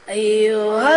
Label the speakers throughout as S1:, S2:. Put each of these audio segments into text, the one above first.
S1: أيها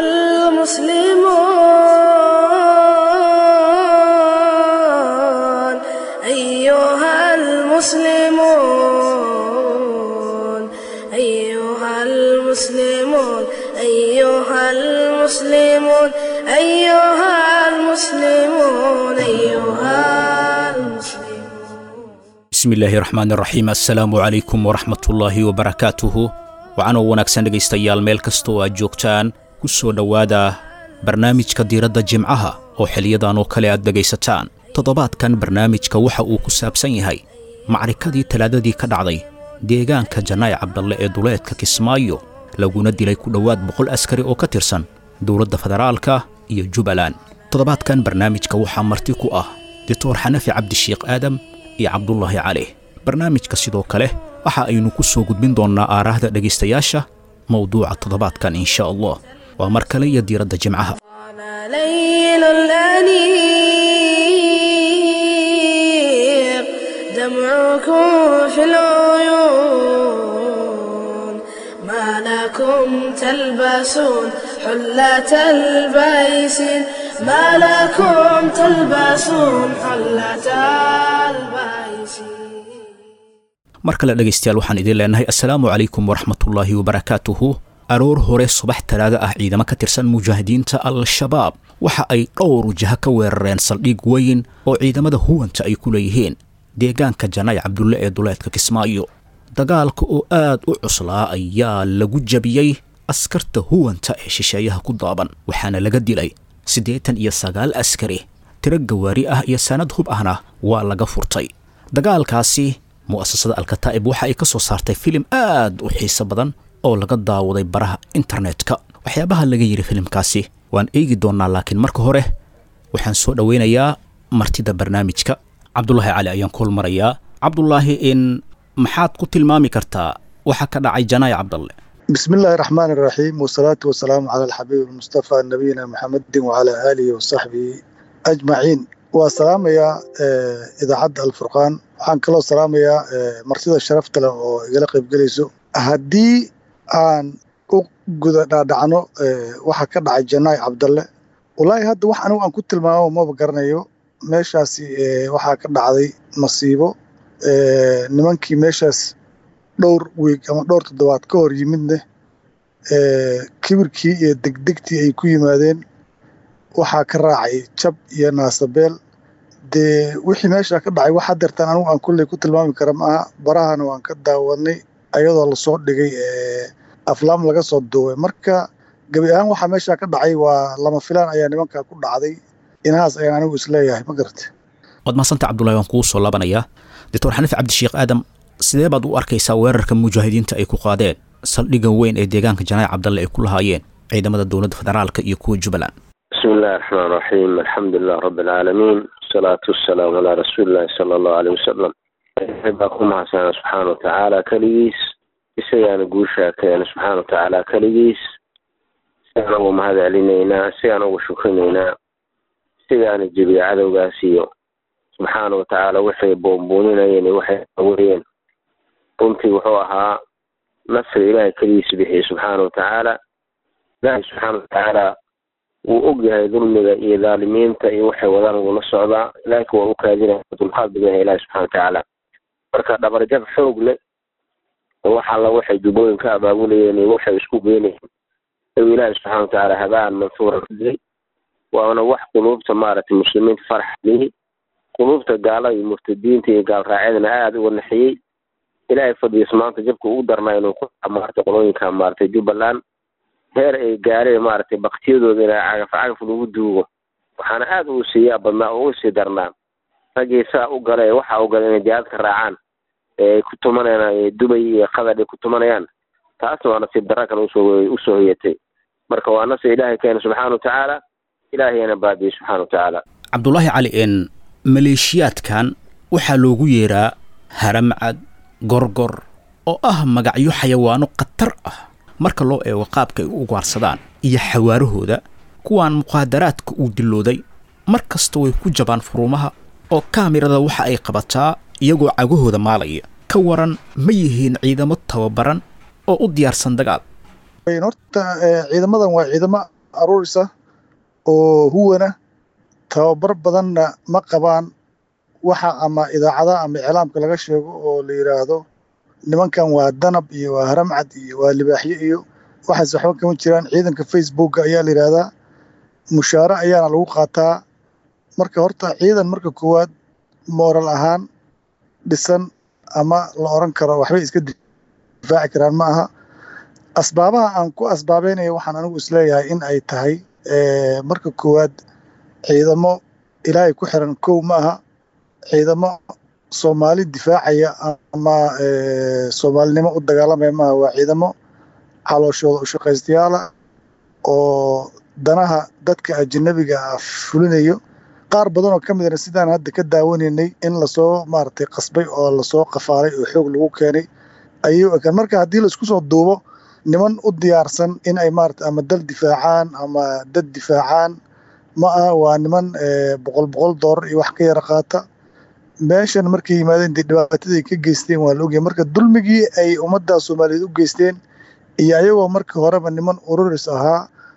S1: المسلمون أيها المسلمون أيها المسلمون أيها المسلمون أيها المسلمون أيها المسلمون
S2: bismi illaahi raxmaani raxiim assalaamu calaykum waraxmatullaahi wabarakaatuhu waxaanoo wanaagsan dhegaystayaal meel kastoo aad joogtaan ku soo dhowaada barnaamijka diiradda jimcaha oo xiliyadan oo kale aad dhegaysataan toddobaadkan barnaamijka waxa uu ku saabsan yahay macrikadii talaadadii ka dhacday deegaanka janaa'i cabdalle ee duleedka kismaayo laguna dilay ku dhowaad boqol askari oo ka tirsan dowladda federaalka iyo jubbaland toddobaadkan barnaamijka waxaa marti ku ah doctor xanafi cabdishiikh aadam iyo cabdulaahi cali barnaamijka sidoo kale waxa aynu ku soo gudbin doonnaa aaraahda dhegaystayaasha mowduuca toddobaadkan insha allah waa mar kale iyo diiradda jimcaha
S1: طال ليل الأنيق دمعكم في العيون ما لكم تلبسون حلة البيسين ما لكم تلبسون حلة البيسين
S2: mar kale dhegaystayaal waxaan idin leenahay assalaamu calaykum waraxmatullaahi wabarakaatuhu aroor hore subax talaado ah ciidamo ka tirsan mujaahidiinta al-shabaab waxa ay dhowr wajaha ka weerareen saldhig weyn oo ciidamada huwanta ay ku leeyihiin deegaanka janaa'i cabdulle ee duleedka kismaayo dagaalka oo aad u cuslaa ayaa lagu jabiyey askarta huwanta ee shisheeyaha ku daaban waxaana laga dilay siddeetan iyo sagaal askari tiro gawaari ah iyo sanad hub ahna waa laga furtay dagaalkaasi mu'asasada alkataa'ib waxa ay ka soo saartay filim aad u xiiso badan oo laga daawaday baraha internetka waxyaabaha laga yidhi filimkaasi waan eegi doonnaa laakiin marka hore waxaan soo dhowaynayaa martida barnaamijka cabdulaahi cali ayaan kool marayaa cabdulaahi in maxaad ku tilmaami kartaa waxa ka dhacay janaayi cabdalle
S3: بسم الله الرحمن الرحيم والصلاة والسلام على الحبيب المصطفى نبينا محمد وعلى آله وصحبه أجمعين وسلام يا إذا حد الفرقان waxaan kaloo salaamayaa martida sharafta leh oo igala qaybgelayso haddii aan u guda dhaadhacno waxa ka dhacay janaayi cabdalle walaahi hadda wax anigu aan ku tilmaamo maba garanayo meeshaasi waxaa ka dhacday masiibo nimankii meeshaas dhowr wiig ama dhowr toddobaad ka hor yimidne kibirkii iyo degdegtii ay ku yimaadeen waxaa ka raacay jab iyo naasabeel dee wixii meesha ka dhacay wax hadeertaan anigu aan kulley ku tilmaami kara maaha barahana waan ka daawadnay ayadoo lasoo dhigay aflaam laga soo duubay marka gebi ahaan waxaa meesha ka dhacay waa lama filaan ayaa nimankaa ku dhacday inahaas ayaan anigu isleeyahay ma garata
S2: waad mahadsantaha cabdulahi waan kugu soo laabanayaa doctor xaniif cabdishiikh aadam sidee baad u arkaysaa weerarka mujaahidiinta ay ku qaadeen saldhigga weyn ee deegaanka janaayi cabdalle ay ku lahaayeen ciidamada dowladda federaalka iyo kuwa jubbaland
S4: بسم الله الرحمن الرحيم الحمد لله رب العالمين والصلاة والسلام على رسول الله صلى الله عليه وسلم baa mahadsan subxaana watacaala keligiis isagaan guushaa keena subxaana watacaala keligiis sigaan ugu mahad celinaynaa sigaan ugu shukrinaynaa sigaana jebiya cadowgaas iyo subxaana watacaala waxay boonbooninayeen iyo waxay aweriyeen runtii wuxuu ahaa nasri ilaahay keligiis bixiyey subxaana watacaala ilaahay subxaana watacaala wuu og yahay dulmiga iyo dhaalimiinta iyo waxay wadaan wuu la socdaa laakiin waa u kaadinaya dulqaad badan yahay ilahi subxana watacaala marka dhabarjab xoog leh oo wax alla waxay jubbooyin ka abaabulayeen iyo waxay isku geynayeen ayuu ilaahi subxana watacaala habaan mansuura ka digay waana wax quluubta maaragtay muslimiinta farax lihi quluubta gaalada iyo murtadiinta iyo gaalraacyadana aada uga naxiyey ilaahay fadhiis maanta jabka ugu darnaa inuu ku maaragtay qolooyinka maaragtay jubbaland heer ay gaareen maaragtay baktiyadooda ina cagaf cagaf lagu duugo waxaana aada uu siiyaa badnaa oo u sii darnaa raggii saa u gala ee waxa u gala inay jihaadka raacaan ee ay ku tumanayaan dubay iyo qatar ay ku tumanayaan taasna waa nasiib darra kale usoo usoo hoyatay marka waa nasri ilaahay keena subxaana watacaala ilaahayana baadiyey subxaana watacaala
S2: cabdulaahi cali n maleeshiyaadkan waxaa loogu yeeraa haramcad gorgor oo ah magacyo xayawaano khatar ah marka loo eego qaabka ay u ugaarsadaan iyo xawaarahooda kuwaan muqaadaraadka uu dilooday mar kasta way ku jabaan furumaha oo kaamirada waxa ay qabataa iyagoo cagahooda maalaya ka waran ma yihiin ciidamo tababaran oo u diyaarsan dagaal
S3: horta ciidamadan waa ciidamo aruurisa oo huwana tababar badanna ma qabaan waxa ama idaacadaha ama iclaamka laga sheego oo la yidhaahdo nimankan waa danab iyo waa haramcad iyo waa libaaxyo iyo waxaas waxba kama jiraan ciidanka facebooka ayaa la yidhaahdaa mushaare ayaana lagu qaataa marka horta ciidan marka koowaad mooral ahaan dhisan ama la oran karo waxbay iska difaaci karaan ma aha asbaabaha aan ku asbaabeynaya waxaan anigu isleeyahay in ay tahay marka koowaad ciidamo ilaahay ku xiran kow ma aha ciidamo soomaali difaacaya ama soomaalinimo u dagaalamaya maaha waa ciidamo calooshooda u shaqaystayaala oo danaha dadka ajanabiga ah fulinayo qaar badan oo ka midna sidaan hadda ka daawanaynay in lasoo maaragtay qasbay oo lasoo qafaalay oo xoog lagu keenay ayuu ekaan marka haddii la isku soo duubo niman u diyaarsan in ay maarata ama dal difaacaan ama dad difaacaan ma aha waa niman boqol boqol doolar iyo wax ka yara qaata meeshan markay yimaadeen dee dhibaatadii ka geysteen waa la ogyahay marka dulmigii ay ummadda soomaaliyeed u geysteen iyo ayagoo markii horeba niman ururis ahaa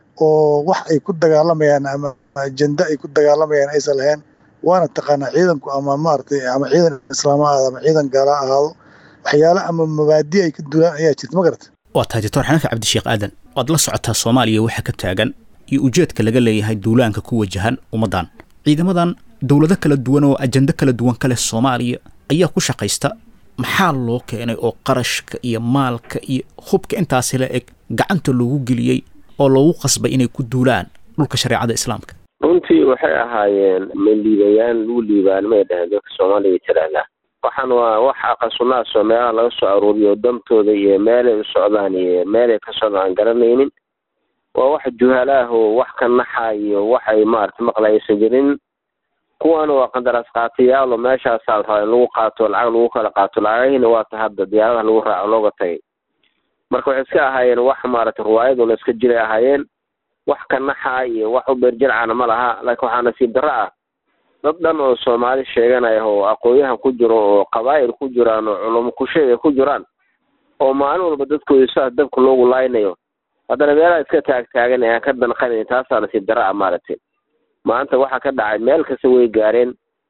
S3: oo wax ay ku dagaalamayaan ama ajenda ay ku dagaalamayaan aysan lahayn waana taqaanaa ciidanku ama maaragtay ama ciidan islaama ahaado ama ciidan gaala ahaado waxyaale ama mabaadi ay ka dulaan ayaa jirta ma garata
S2: waa tahay doctor xanafi cabdisheekh aadan waad la socotaa soomaaliya waxa ka taagan iyo ujeedka laga leeyahay duulaanka ku wajahan ummaddan ciidamadan dowlado kala duwan oo ajendo kala duwan ka leh soomaaliya ayaa ku shaqaysta maxaa loo keenay oo qarashka iyo maalka iyo hubka intaasi la eg gacanta loogu geliyey oo loogu qasbay inay ku duulaan dhulka shareecada islaamka
S4: runtii waxay ahaayeen maliibayaan lagu liibaanimay dhaheen dadka soomaaliya tiraahdaa waxaan waa wax aqasunaasoo meelaha laga soo aruuriyo dantooda iyo meelay u socdaan iyo meelay ka socdaan aan garanaynin waa wax juhalaah oo wax ka naxa iyo waxay maarata maqlaysan jirin kuwana waa qandaraas qaatayaal oo meeshaasaa rabaa in lagu qaato lacag lagu kala qaato lacagahiina waa ta hadda diyaaradaha lagu raaco looga tagay marka waxay iska ahaayeen wax maarata riwaayaduna iska jiray ahaayeen wax ka naxa iyo wax u beerjircana ma laha laakiin waxaa nasiib darro ah dad dhan oo soomaali sheeganaya oo aqoon-yahan ku jiro oo qabaa'il ku jiraan oo culumo kusheega ku jiraan oo maalin walba dadkooda saas dabka loogu laaynayo haddana meelaha iska taagtaagan ee aan ka danqanayn taasaa nasiib darro ah maaragtay maanta waxaa ka dhacay meel kasta way gaareen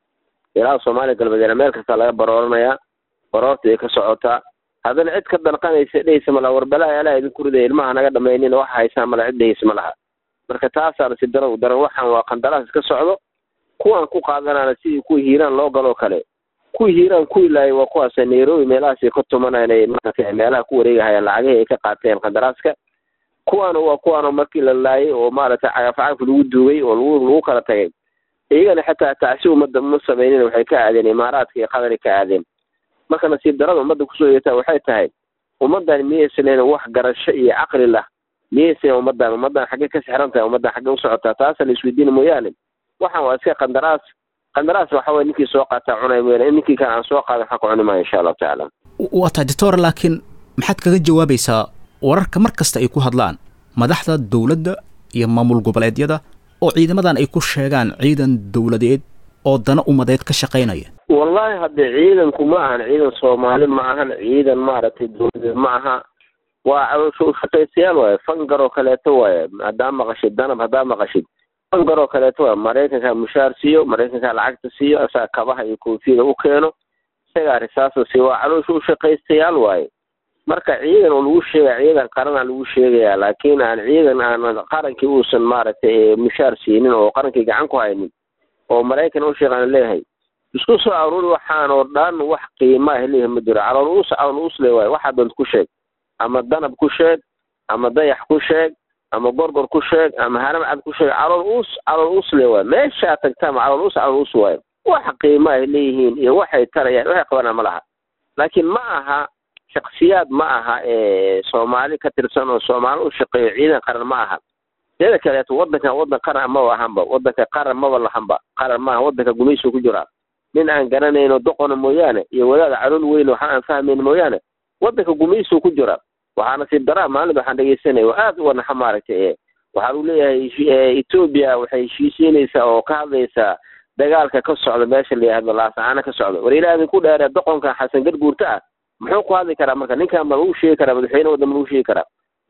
S4: ilaa soomaaliya galbeedna meel kasta laga barooranayaa baroorta ay ka socotaa haddana cid ka danqanaysa dhehaysa malaha warbalaha alaa idinku ridaya ilmaha naga dhamaynin waxa haysaan mala cid dhehaysa ma laha marka taasaa nasiib darro u daran waxaan waa qandaraas iska socdo kuwaan ku qaadanana sidii kuwii hiiraan loo galoo kale kuwii hiiraan kuwii laayay waa kuwaas nairobi meelahaasay ka tumanayaan ay maaragtay meelaha ku wareegahayaan lacagihii ay ka qaateen qandaraaska kuwaana waa kuwaanoo markii la laayay oo maaragtay cagafcagaf lagu duugay oo lagu lagu kala tagay iyagana xataa tacsi ummadda ma samaynin waxay ka aadeen imaaraadka iyo qadari ka aadeen marka nasiib darada ummadda kusoo yeetaa waxay tahay ummaddan miyaysan leyn wax garasho iyo caqli lah miyaysan ummaddan ummaddan xaggee ka sixran tahay ummaddan xaggee u socotaa taasa la isweydiina mooyaane waxaan waa iska qandaraas qandaraas waxa waye ninkii soo qaataa cunay mooyaane ninkii kale aan soo qaadan waxaa ku cuni maayo insha allahu tacaala
S2: waa tahay doctor laakiin maxaad kaga jawaabaysaa wararka mar kasta ay ku hadlaan madaxda dowladda iyo maamul goboleedyada oo ciidamadan ay ku sheegaan ciidan dowladeed oo dana umadeed ka shaqaynaya
S4: wallahi haddee ciidanku ma ahan ciidan soomaali ma ahan ciidan maaragtay dowladeed ma aha waa caloosha ushaqaystayaal waaye fangaroo kaleeto waaye haddaa maqashid danab haddaa maqashid fangaroo kaleeto waaye maraykankaa mushaar siiyo maraykankaa lacagta siiyo asaga kabaha iyo koofiyada u keeno isagaa risaasa siiyo waa caloosha ushaqaystayaal waaye marka ciidan oo lagu sheegaya ciidan qaranaa lagu sheegayaa laakiin aan ciidan aan qarankii uusan maaragtay mushaar siinin oo qarankii gacan ku haynin oo maraykan u sheeqaan leeyahay isku soo aruuri waxaan oo dhan wax qiimaa leeyahay ma jiro calool uus calool uus le waaye waxaa doonta ku sheeg ama danab ku sheeg ama dayax ku sheeg ama gorgor ku sheeg ama haramcad ku sheeg calool uus calool uus le waaye meeshaa tagtaama calool uus calool uus waaye wax qiima ay leeyihiin iyo waxay tarayaan waxay qabanaan ma laha laakiin ma aha shaksiyaad ma aha ee soomaali ka tirsan oo soomaali u shaqeeyo ciidan qaran ma aha teeda kaleeto wadankan wadan qaran maba ahanba wadanka qaran maba lahanba qaran maaha wadanka gumaysiga ku jiraa nin aan garanayno doqona mooyaane iyo wadaada calool weyn waxa aan fahmayn mooyaane wadanka gumaysiga ku jira waxaa nasiib daraa maalinta waxaan dhegeysanaya oo aad u wanaxa maaragtay ee waxaa uu leeyahay etoobiya waxay heshiisiinaysaa oo ka hadlaysaa dagaalka ka socda meesha la yihahdo laasacaana ka socda war ilaahay ku dheeree doqonka xasan garguurta ah muxuu ku hadli karaa marka ninkan ma lagu sheegi karaa madaxweyne waddan ma lagu sheegi karaa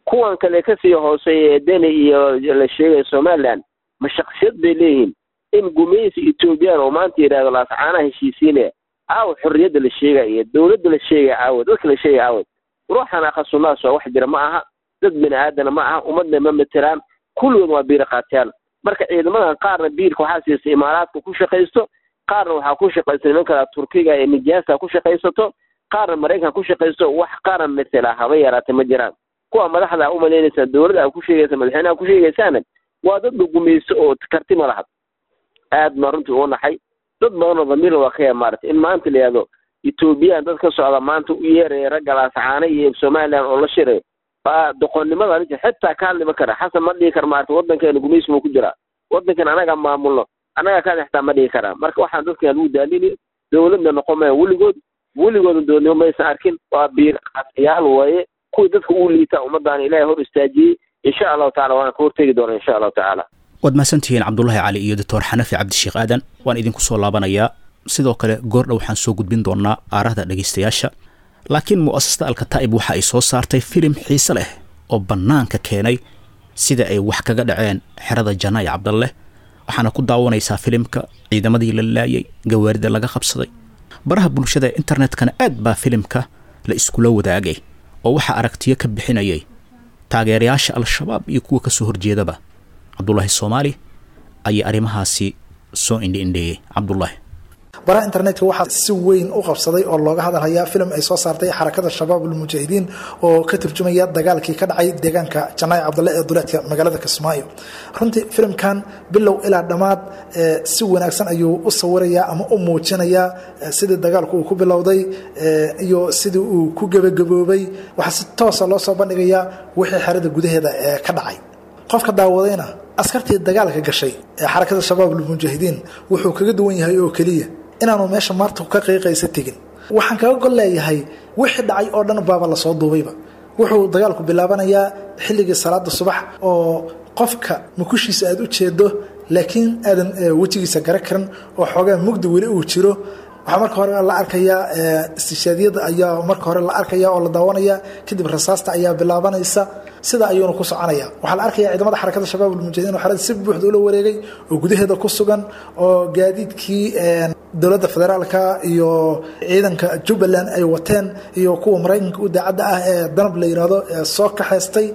S4: kuwan kale kasii hooseeya ee deni iyo la sheegaya somaliland ma shaksiyad bay leeyihiin in gumaysi ethoobiyan oo maanta yidhahdo laascaanaha heshiisiinaya caawa xorriyadda la sheegaya iyo dowladda la sheegaya caawa dadka la sheegaya caawa ruuxan akhasunaas waa wax jira ma aha dad bini aadana ma aha ummadna ma matelaan kulligood waa biira qaatiyaan marka ciidamadan qaarna biirka waxaa siisa imaaraadka ku shaqaysto qaarna waxaa ku shaqaysta nimankala turkiga ee nijaasa ku shaqaysato qaarna maraykan ku shaqaysto wax qaran matela haba yaraata ma jiraan kuwa madaxda u malaynaysaa dowladda a ku sheegaysa madaxweynaha ku sheegaysaana waa dad la gumaysto oo karti ma laha aad baan runtii u naxay dad badanoo damiirna waa ka yaa maarata in maanta la yihahdo ethoobiyan dad ka socda maanta u yeeraya ragga laascaana iyo somaliland oo la shirayo baa doqonnimada ninka xitaa ka hadlima kara xasan ma dhihi kara maarata waddankeena gumaysi buu ku jiraa waddankan anaga maamulno annaga kaada xitaa ma dhihi karaa marka waxaan dadkan lagu daalini dowladna noqon maya weligood weligooda dowladnimo maysan arkin waa biir qaasiyaal waaye kuwii dadka uu liita ummaddaana ilaahay hor istaajiyey insha allahu tacala waan ka hortegi doona insha allahu tacaala
S2: waad mahadsantihiin cabdulahi cali iyo doctor xanafi cabdisheekh aadan waan idinku soo laabanayaa sidoo kale goordha waxaan soo gudbin doonaa aarahda dhegaystayaasha laakiin mu'asasada alkataa'ib waxa ay soo saartay filim xiise leh oo bannaanka keenay sida ay wax kaga dhaceen xerada janaayi cabdalle waxaana ku daawanaysaa filimka ciidamadii la laayay gawaarida laga qabsaday baraha bulshada ee internetkana aad baa filimka la iskula wadaagay oo waxaa aragtiyo ka bixinayay taageerayaasha al-shabaab iyo kuwa ka soo horjeedaba cabdulaahi soomaali ayaa arrimahaasi soo indhiindheeyey cabdulaahi
S5: baraha internetka waxaa si weyn u qabsaday oo looga hadalhayaa filim ay soo saartay xarakada shabaab ulmujaahidiin oo ka turjumaya dagaalkii ka dhacay deegaanka janaayi cabdalle ee duleedka magaalada kismaayo runtii filimkan bilow ilaa dhammaad si wanaagsan ayuu u sawirayaa ama u muujinayaa sidii dagaalku uu ku bilowday iyo sidii uu ku gebagaboobay waxaa si toosa loo soo bandhigayaa wixii xerada gudaheeda ee ka dhacay qofka daawadayna askartii dagaalka gashay ee xarakada shabaab ulmujaahidiin wuxuu kaga duwan yahay oo keliya inaanu meesha maarta ka qiiqaysa tegin waxaan kaga gol leeyahay wixii dhacay oo dhan baaba lasoo duubayba wuxuu dagaalku bilaabanayaa xilligii salaada subax oo qofka mukushiisa aad u jeedo laakiin aadan wejigiisa gara karan oo xoogaa mugdi weli uu jiro waxaa marka hore la arkayaa istishaadiyada ayaa marka hore la arkaya oo la daawanaya kadib rasaasta ayaa bilaabanaysa sida ayuuna ku soconaya waxaa la arkaya ciidamada xarakada shabaab ulmujahidiin oo xerada si buuxda ula wareegay oo gudaheeda ku sugan oo gaadiidkii dowladda federaalka iyo ciidanka jubbaland ay wateen iyo kuwa maraykanka u daacadda ah ee danab la yidhaahdo soo kaxaystay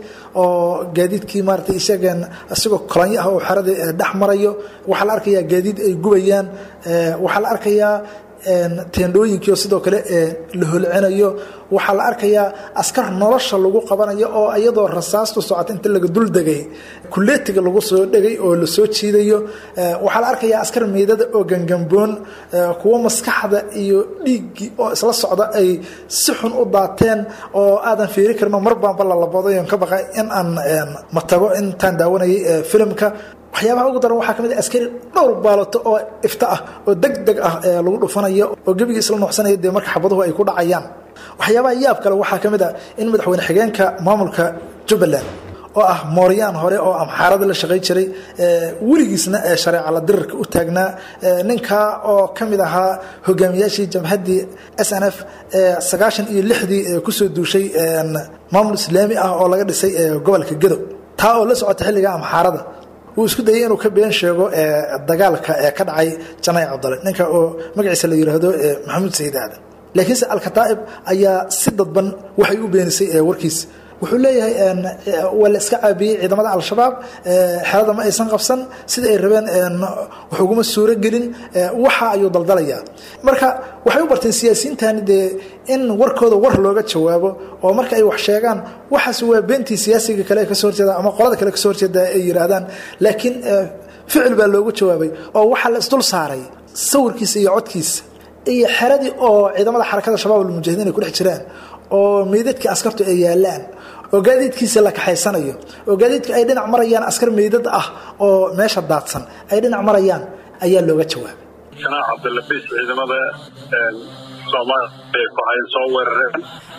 S5: oo gaadiidkii maarata isageen isagoo kolanyo ah oo xeradii dhex marayo waxaa la arkayaa gaadiid ay gubayaan waxaa la arkayaa teendhooyinkiio sidoo kale la holcinayo waxaa la arkayaa askar nolosha lagu qabanayo oo iyadoo rasaastu socota inta laga dul degay kuleetiga lagu soo dhegay oo la soo jiidayo waxaa la arkayaa askar meydada oo gangamboon kuwo maskaxda iyo dhiiggii oo isla socda ay si xun u daateen oo aadan fiiri karno mar baanba lalaboodayon ka baqa in aan matago intaan daawanayay filimka waxyaabaha ugu daran waxaa ka mid a askari dhowr baalato oo ifta ah oo deg deg ah lagu dhufanayo oo gebigii isla nuuxsanaya dee marka xabaduhu ay ku dhacayaan waxyaabaha yaab kale waxaa ka mid a in madaxweyne xigeenka maamulka jubbaland oo ah mooryaan hore oo amxaarada la shaqay jiray weligiisna shareeca la dirirka u taagnaa ninkaa oo ka mid ahaa hogaamiyaashii jamhaddii s n f sagaashan iyo lixdii kusoo duushay maamul islaami ah oo laga dhisay gobolka gedo taa oo la socota xilliga amxaarada wuu isku dayay inuu ka been sheego dagaalka ee ka dhacay janay cabdale ninka oo magaciisa la yidhaahdo maxamuud sayid aadan laakiinse alkataa'ib ayaa si dadban waxay u beenisay warkiisa wuxuu leeyahay waa la iska caabiyey ciidamada al-shabaab xerada ma aysan qabsan sida ay rabeen wax uguma suuro gelin waxa ayuu daldalayaa marka waxay u barteen siyaasiyiintani dee in warkooda war looga jawaabo oo marka ay wax sheegaan waxaas waa beentii siyaasiga kale kasoo horjeeda ama qolada kale kasoo horjeeda ay yidhaahdaan laakiin ficil baa loogu jawaabay oo waxaa la isdul saaray sawirkiisa iyo codkiisa iyo xeradii oo ciidamada xarakada shabaab almujahidiin ay ku dhex jiraan oo meydadkii askartu ay yaalaan oo gaadiidkiisa la kaxaysanayo oo gaadiidka ay dhinac marayaan askar meydad ah oo meesha daadsan ay dhinac marayaan ayaa looga jawaabay
S6: janaax cabdilabis ciidamada soomaaliya ay ku hayn soo weerareen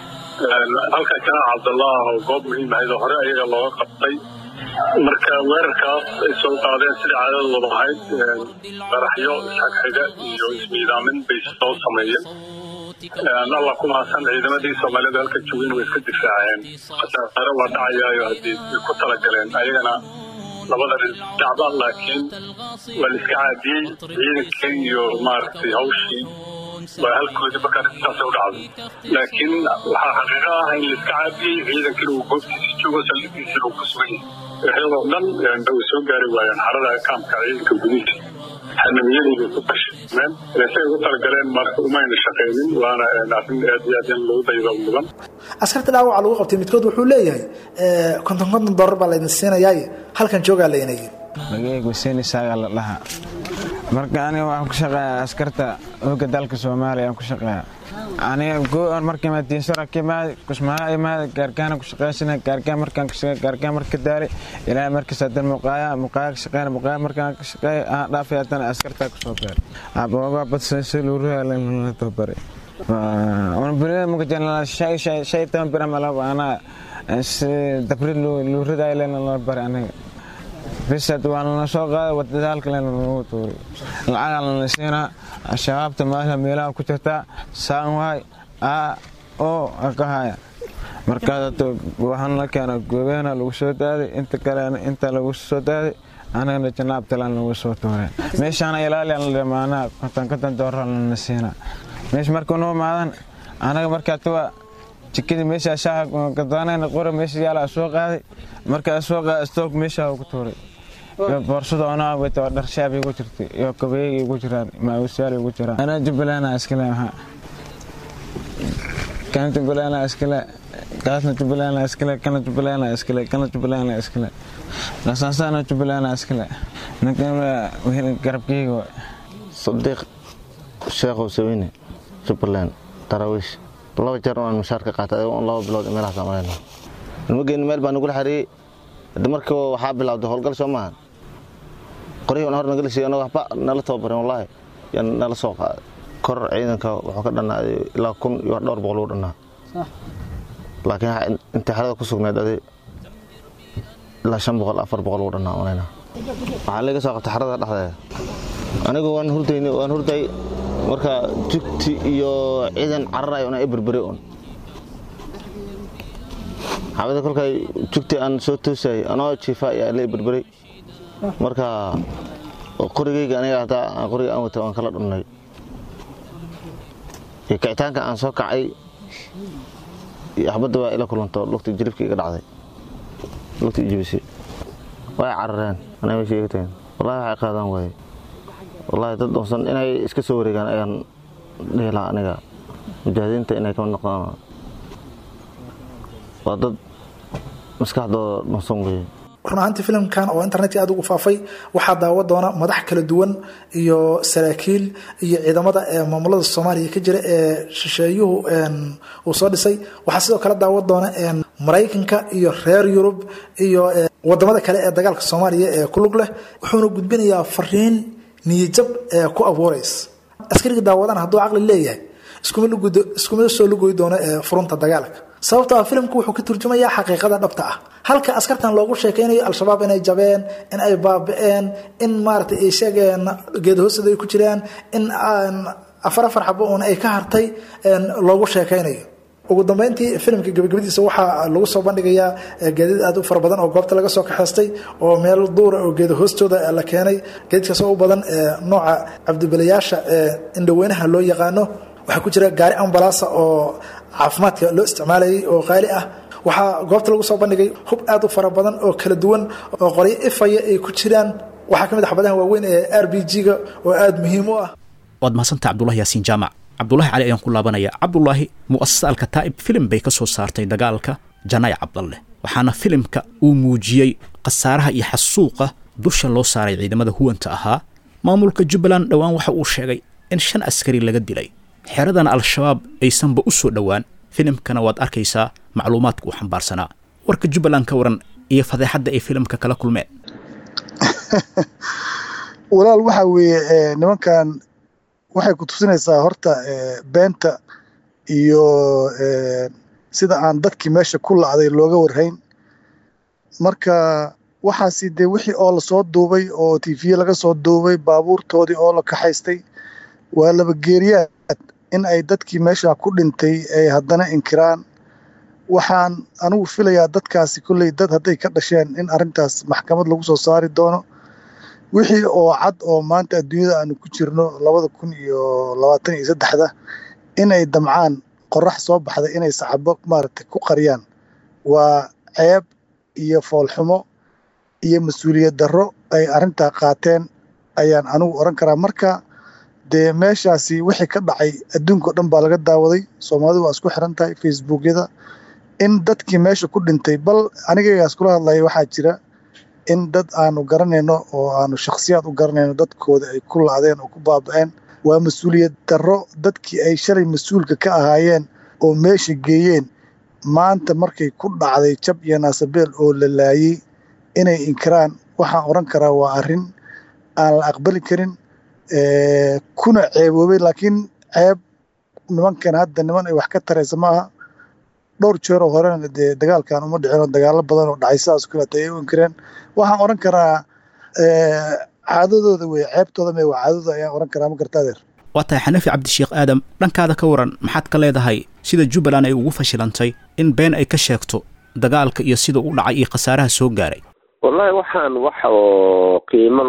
S6: halka janaax cabdullah oo goob muhiim ahayd oo hore ayaga looga qabtay marka weerarkaas ay soo qaadeen sida caadadooda ahayd qaraxyo isxagxiga iyo ismiidaamin bay soo sameeyeen alla ku mahadsan ciidamadii soomaalida halka joogeen way iska difaaceen khasaare waa dhacayaayo haddii ay ku talagaleen ayagana labada dhacba laakiin waa la iska caadiyey ciidankii iyo maaragtay hawshii waa halkoodii markaa intaasay u dhacday laakiin waxaa xaqiiqo ah in la iska caadiyey ciidankina uu goobtiisii joogo saldhigiisina uu ku sugan yahay waxyadoo dhan way soo gaari waayeen xarada kaamka ciidanka gudihiisa xanamiyadiibay ku qashmeen say ugu talagaleen marka umayna shaqaynin waana arrin aad iyo aad in lagu daydo mudan
S5: askarta dhaawaca lagu qabtay midkood wuxuu leeyahay konton konton dollar baa laydin siinayaaye halkan joogaa layna yidhi
S7: magaygu seeni saaga la dhahaa marka aniga waxaan ku shaqeeyaa askarta hooga dalka soomaaliya aan ku shaqeeyaa aniga go-an marka madiinsara ka imaada kusmaha imaada gaargaana ku shaqeysana gaargaan markaan ka shaqeey gaargaan marka daali ilaa markaas hadan muqaaya muqaaya ka shaqeeyna muqaaya markaan ka shaqeey aan dhaafay haddana askartaa ku soo beer aboogaa badsaysa luuraha la tabare wana bulada muka janala shay shay shay tan bira malaba anaa dabri luurada ilana la bare aniga bisad waa lana soo qaaday wadada halkalena lagu tuuray lacagaa lana siinaa shabaabta maasha meelaha ku jirtaa saan waay a oo ka haya markaas waxaan la keena goobeena lagu soo daaday inta kalena inta lagu soo daaday anagana janaabtalan lagu soo tuuray meeshaana ilaaliyan dhamaanaa konton konton doorar lana siinaa meesha markuu noo maadan anaga markaa tuwa jikadii meesha shaaha gadaanayna qora meesha yaala soo qaaday markaa soo qaaday stoog meesha ku tuuray iyo boorsada onaa wata dhar shaab igu jirtay iyo kabeeyay igu jiraan maawusyaal igu jiraan anaa jubbaland iskale maxaa kana jubbaland iskale kaasna jubbaland iskale kana jubbaland iskale kana jubbaland iskale lasaasana jubbaland iskale ninkan garabkeyga
S8: sadiiq sheekhow sawine jubbaland daraawiish laba jeer aan mushaar ka qaatay adigo laba bilood meelahaas aan marayna ilmageeni meel baa nagula xariiyey hadda markii waxaa bilowday howlgal soo maahan qoryihii hor nagala siiyey annago waxba nala tababarin wallaahi yaa nala soo qaaday kor ciidanka wuxuu ka dhannaaday ilaa kun iyo dhowr boqol uu dhannaa laakiin intii xerada ku sugnayd adi ilaa shan boqol afar boqol uu dhannaa marayna waxaa laga soo qabtay xerada dhexdeeda anigu waan hurdayni waan hurday marka jugti iyo ciidan cararayo una berberi un xabada kolkay jugti aan soo toosayay anoo jiifa ayaa la berberay marka qorigeyga aniga hataa qoriga aan wata waan kala dhunnay iyo kicitaanka aan soo kacay iyo xabadda waa ila kulanto lugta jilibka iga dhacday lugta ijibisay way carareen anay meesha iga tageen wallahi waxay qaadaan waaye wallahi dad doonsan inay iska soo wareegaan ayaan dhihi lahaa aniga mujaahidiinta inay kama noqdaan waa dad maskaxdooda dhunsan weeye
S5: run ahaantii filimkan oo internetka aad ugu faafay waxaa daawa doona madax kala duwan iyo saraakiil iyo ciidamada ee maamulada soomaaliya ka jira ee shisheeyuhu uu soo dhisay waxaa sidoo kale daawa doona maraykanka iyo reer yurub iyo wadamada kale ee dagaalka soomaaliya ee ku lug leh wuxuuna gudbinayaa fariin niyajab ee ku abuuraysa askariga daawadana hadduu caqli leeyahay iskuma soo lugoy doono ee furunta dagaalka sababto ah filimku wuxuu ka turjumayaa xaqiiqada dhabta ah halka askartan loogu sheekaynayo al-shabaab inay jabeen in ay baabi'een in maarata ay sheegeen geedahoosada ay ku jiraan in afar afar xabo uun ay ka hartay loogu sheekaynayo ugu dambeyntii filimka gabagabadiisa waxaa lagu soo bandhigayaa geedad aad u fara badan oo goobta laga soo kaxaystay oo meel duura oo geeda hoostooda la keenay geedkaas oo u badan nooca cabdibilayaasha indhaweynaha loo yaqaano waxaa ku jira gaari ambalaasa oo caafimaadka loo isticmaalayay oo qaali ah waxaa goobta lagu soo bandhigay hub aad u fara badan oo kala duwan oo qoryo ifaya ay ku jiraan waxaa ka mid a xabadaha waaweyn ee r b g-ga oo aada muhiim u ah
S2: waad mahadsantaha cabdulahi yaasiin jaamac cabdulaahi cali ayaan ku laabanaya cabdulaahi mu'asasa alkataa'ib filim bay ka soo saartay dagaalka janay cabdalle waxaana filimka uu muujiyey khasaaraha iyo xasuuqa dusha loo saaray ciidamada huwanta ahaa maamulka jubbaland dhowaan waxa uu sheegay in shan askari laga dilay xeradana al-shabaab aysanba u soo dhowaan filimkana waad arkaysaa macluumaadka uu xambaarsanaa warka jubbaland ka waran iyo fadeexadda ay filimka kala kulmeen
S3: walaal waxa weeye nimankan waxay ku tusinaysaa horta beenta iyo sida aan dadkii meesha ku lacday looga warhayn marka waxaasi dee wixii oo lasoo duubay oo tiifiye laga soo duubay baabuurtoodii oo la kaxaystay waa laba geeriyaad in ay dadkii meesha ku dhintay ay haddana inkiraan waxaan anigu filayaa dadkaasi kolley dad hadday ka dhasheen in arrintaas maxkamad lagu soo saari doono wixii oo cad oo maanta adduunyada aanu ku jirno labada kun iyo labaatan iyo saddexda inay damcaan qorax soo baxda inay saxabo maaragtay ku qariyaan waa ceeb iyo foolxumo iyo mas-uuliyad darro ay arrintaa qaateen ayaan anigu oran karaa marka dee meeshaasi wixii ka dhacay adduunka o dhan baa laga daawaday soomaalidu waa isku xiran tahay facebookyada in dadkii meesha ku dhintay bal anigaygaas kula hadlaya waxaa jira in dad aanu garanayno oo aanu shakhsiyaad u garanayno dadkooda ay ku laadeen oo ku baaba'een waa mas-uuliyad darro dadkii ay shalay mas-uulka ka ahaayeen oo meesha geeyeen maanta markay ku dhacday jab iyo naasabeel oo la laayey inay inkiraan waxaan oran karaa waa arrin aan la aqbali karin kuna ceeboobay laakiin ceeb nimankan hadda niman ay wax ka taraysa ma aha dhowr jeer oo horena dee dagaalkan uma dhicin oo dagaalo badan oo dhacay sidaas kaleeto ay u inkireen waxaan oran karaa caadadooda wey ceebtooda mee waa caadadooda ayaan oran karaa ma garta adeer
S2: waa tahay xanafi cabdisheekh aadam dhankaada ka waran maxaad ka leedahay sida jubbaland ay ugu fashilantay in been ay ka sheegto dagaalka iyo sida u dhacay iyo khasaaraha soo gaaray
S4: wallahi waxaan wax oo qiimo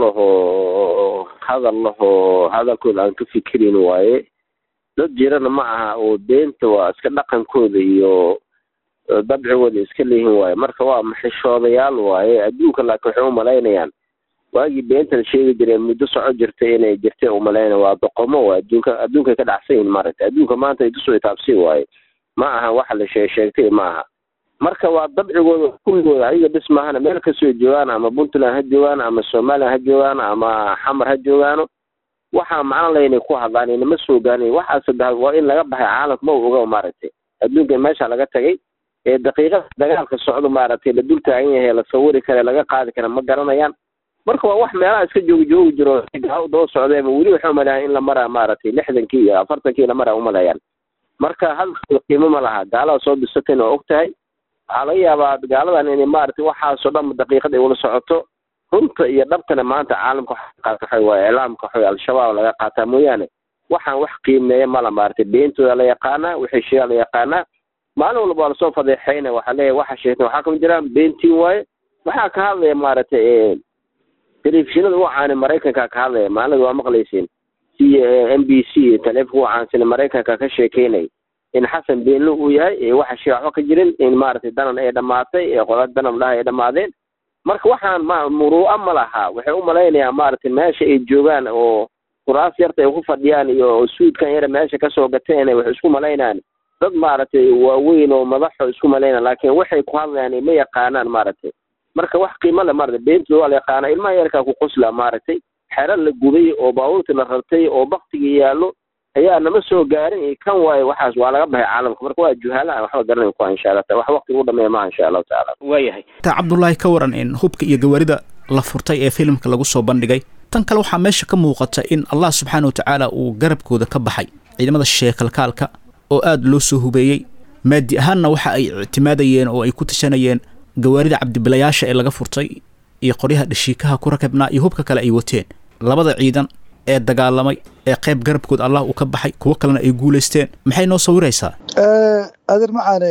S4: lahoo hadal lahoo hadalkooda aan ka fikirin waaye dad jirana ma aha oo beenta waa iska dhaqankooda iyo dabcigooda iska leeyihin waaye marka waa maxishoodayaal waaye adduunka laakiin waxay umalaynayaan waagii beenta la sheegi jireen muddo soco jirtay inay jirtay umalayna waa doqomo waa adduunka adduunkay ka dhacsan yihin maaragtay adduunka maanta idusoo taabsi waaye ma aha waxa la shee sheegtay ma aha marka waa dabcigooda kulligooda ayaga bis maahana meel kasoo joogaan ama puntland ha joogaan ama somalilan ha joogaan ama xamar ha joogaano waxaa macno laynay ku hadlaan inama soo gaarin waxaa saddex waa in laga baxay caalamka ma oga maaragtay adduunka meesha laga tagay ee daqiiqada dagaalka socdo maaragtay la dul taagan yahay la sawiri kare laga qaadi kara ma garanayaan marka waa wax meelaha iska joogi joogi jiro daba socdeema weli waxay umaleeyaan in la maraa maaragtay lixdankii iyo afartankii la maraa umaleeyaan marka hadalkooda qiimo ma laha gaalada soo disatayna waa og tahay waxaa laga yaabaa gaaladan inay maaragtay waxaasoo dhan daqiiqad ay ula socoto runta iyo dhabtana maanta caalamka waxa qaata waa iclaamka waxa al-shabaab laga qaataa mooyaane waxaan wax qiimeeya mala maaragtay beentooda la yaqaanaa wixii sheegaa la yaqaanaa maalin walba waa lasoo fadeexeyna waxaa leeyahay waxa sheegtay waxaa kama jiraan beentiin waaye waxaa ka hadlaya maaragtay telefishinada u caani maraykanka ka hadlaya maalinada waa maqlayseen c m b c taleefonka u caansana maraykanka ka sheekeynay in xasan beenlo uu yahay waxa shee waxba ka jirin in maaragtay danan ay dhammaatay ee qola danan dhaha ay dhammaadeen marka waxaan ma muruu'a ma laha waxay u malaynayaan maaragtay meesha ay joogaan oo kuraas yarta ay ku fadhiyaan iyo suudkan yara meesha kasoo gateen waxay isku malaynayaan dad maaragtay waaweyn oo madaxo isku malaynayaan laakiin waxay ku hadlayaan ma yaqaanaan maaragtay marka wax qiimo le maaragtay beentooda waa la yaqaana ilmaha yarkaa ku qosla maaragtay xero la gubay oo baabuurtii la rartay oo baktigii yaallo ayaa nama soo gaarin iyo kan waaye waxaas waa laga baxay caalamka marka waa juhaala aan waxba garanayn ku insha allah wax waqti ugu dhameeya maaha insha allahu tacaala
S2: waayahay taa cabdullaahi ka waran in hubka iyo gawaarida la furtay ee filimka lagu soo bandhigay tan kale waxaa meesha ka muuqata in allah subxaana wa tacaala uu garabkooda ka baxay ciidamada sheekalkaalka oo aada loo soo hubeeyey maadi ahaanna waxa ay ictimaadayeen oo ay ku tashanayeen gawaarida cabdibilayaasha ee laga furtay iyo qoryaha dhashiikaha ku rakabnaa iyo hubka kale ay wateen labada ciidan ee dagaalamay ee qayb garabkood allah uu ka baxay kuwo kalena ay guulaysteen maxay noo sawiraysaa
S3: adeer macaane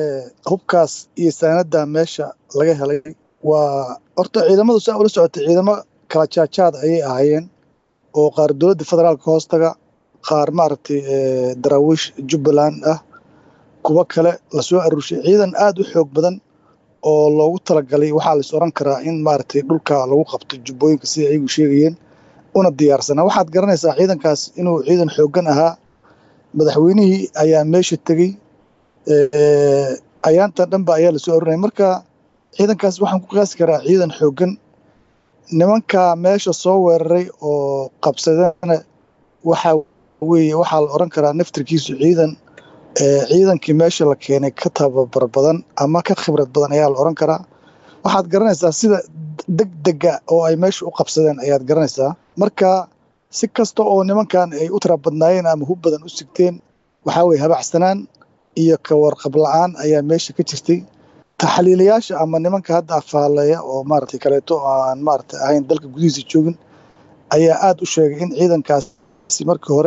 S3: hubkaas iyo saanada meesha laga helay waa horta ciidamadu saa ula socotay ciidamo kala jaajaad ayay ahaayeen oo qaar dowladda federaalka hoostaga qaar maaragtay daraawiish jubbaland ah kuwo kale lasoo aruurshay ciidan aada u xoog badan oo loogu talagalay waxaa lais oran karaa in maaragtay dhulka lagu qabto jubbooyinka sida ayagu sheegayeen una diyaarsanaa waxaad garanaysaa ciidankaas inuu ciidan xooggan ahaa madaxweynihii ayaa meesha tegey ayaanta dhanba ayaa lasoo arurinaya marka ciidankaas waxaan ku qiyaasi karaa ciidan xooggan nimanka meesha soo weeraray oo qabsadana waxaa weeye waxaa la oran karaa naftirkiisu ciidan ciidankii meesha la keenay ka tababar badan ama ka khibrad badan ayaa la oran karaa waxaad garanaysaa sida deg dega oo ay meesha u qabsadeen ayaad garanaysaa marka si kasta oo nimankan ay u tira badnaayeen ama hub badan u sigteen waxaa weye habacsanaan iyo ka warqab la-aan ayaa meesha ka jirtay taxliilayaasha ama nimanka hadda afaaleeya oo maaragtay kaleeto oo aan maaragtay ahayn dalka gudihiisa joogin ayaa aada u sheegay in ciidankaasi markii hore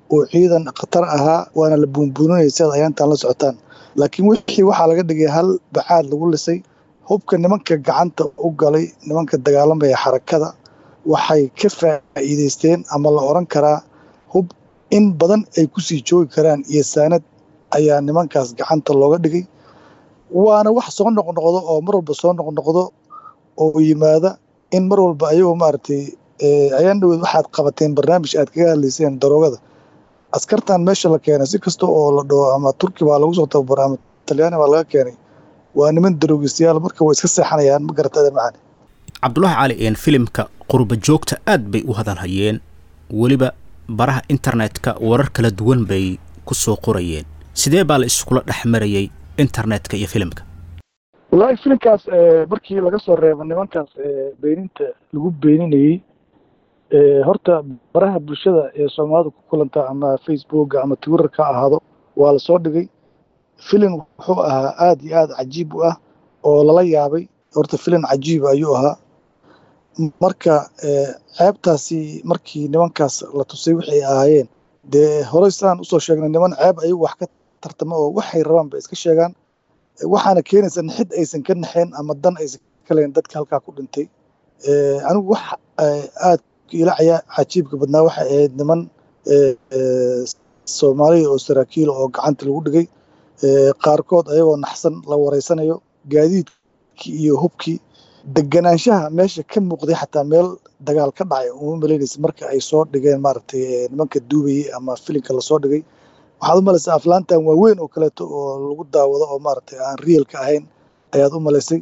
S3: oo ciidan khatar ahaa waana la buunbuuninaya sidaad ayaantaan la socotaan laakiin wixii waxaa laga dhigay hal bacaad lagu lisay hubka nimanka gacanta u galay nimanka dagaalamaya xarakada waxay ka faa'iidaysteen ama la odhan karaa hub in badan ay kusii joogi karaan iyo saanad ayaa nimankaas gacanta looga dhigay waana wax soo noqnoqdo oo mar walba soo noqnoqdo oo yimaada in mar walba ayagoo maaragtay ayaan dhaweed waxaad qabateen barnaamij aad kaga hadlayseen daroogada askartan meesha la keenay si kasta oo la dhaho ama turki baa lagu soo tababara ama talyaani baa laga keenay waa niman daroogistayaal marka way iska seexanayaan ma garata adan macani
S2: cabdulaahi cali een filimka qurba joogta aad bay u hadalhayeen weliba baraha internetka warar kala duwan bay ku soo qorayeen sidee baa la iskula dhex marayay internetka iyo filimka
S3: wallaahi filimkaas markii laga soo reebo nimankaas beeninta lagu beeninayey horta baraha bulshada ee soomaalida ku kulanta ama facebooka ama twitterka ha ahaado waa la soo dhigay filim wuxuu ahaa aada iyo aada cajiib u ah oo lala yaabay horta filim cajiiba ayuu ahaa marka ceebtaasi markii nimankaas la tusay waxay ahaayeen dee horey sidaan usoo sheegnay niman ceeb ayagu wax ka tartama oo waxay rabaan bay iska sheegaan waxaana keenaysa naxid aysan ka naxeen ama dan aysan ka lahayn dadka halkaa ku dhintay anigu wax aad ila cajiibka badnaa waxay ahayd niman soomaaliya oo saraakiila oo gacanta lagu dhigay qaarkood ayagoo naxsan la wareysanayo gaadiidkii iyo hubkii deganaanshaha meesha ka muuqday xataa meel dagaal ka dhacay uma malaynaysa marka ay soo dhigeen maaragtay nimanka duubayey ama filimka lasoo dhigay waxaad u malaysaa aflaantan waaweyn oo kaleeto oo lagu daawado oo maaragtay aan reelka ahayn ayaad u malaysay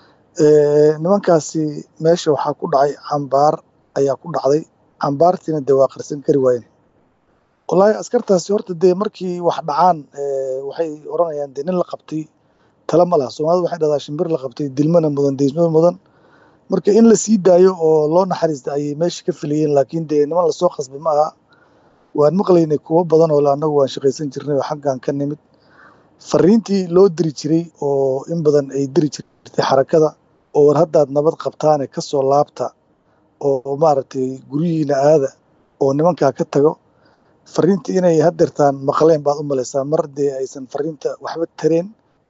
S3: nimankaasi meesha waxaa ku dhacay cambaar ayaa ku dhacday cambaartiina dee waa qarsan kari waayen wallaahi askartaasi horta dee markii wax dhacaan waxay odhanayaan dee nin la qabtay tala ma laha soomaalida waxay dhahdaa shimbir la qabtay dilmana mudan deysmada mudan marka in la sii daayo oo loo naxariista ayay meesha ka filayeen laakiin dee niman lasoo qasbay ma aha waan maqlaynay kuwo badan oo le annagu waan shaqaysan jirnay oo xaggan ka nimid fariintii loo diri jiray oo in badan ay diri jirtay xarakada oo war haddaad nabad qabtaane ka soo laabta oo maaragtay guryihiina aada oo nimankaa ka tago fariintii inay hadeertaan maqleen baad u malaysaa mar dee aysan fariinta waxba tareen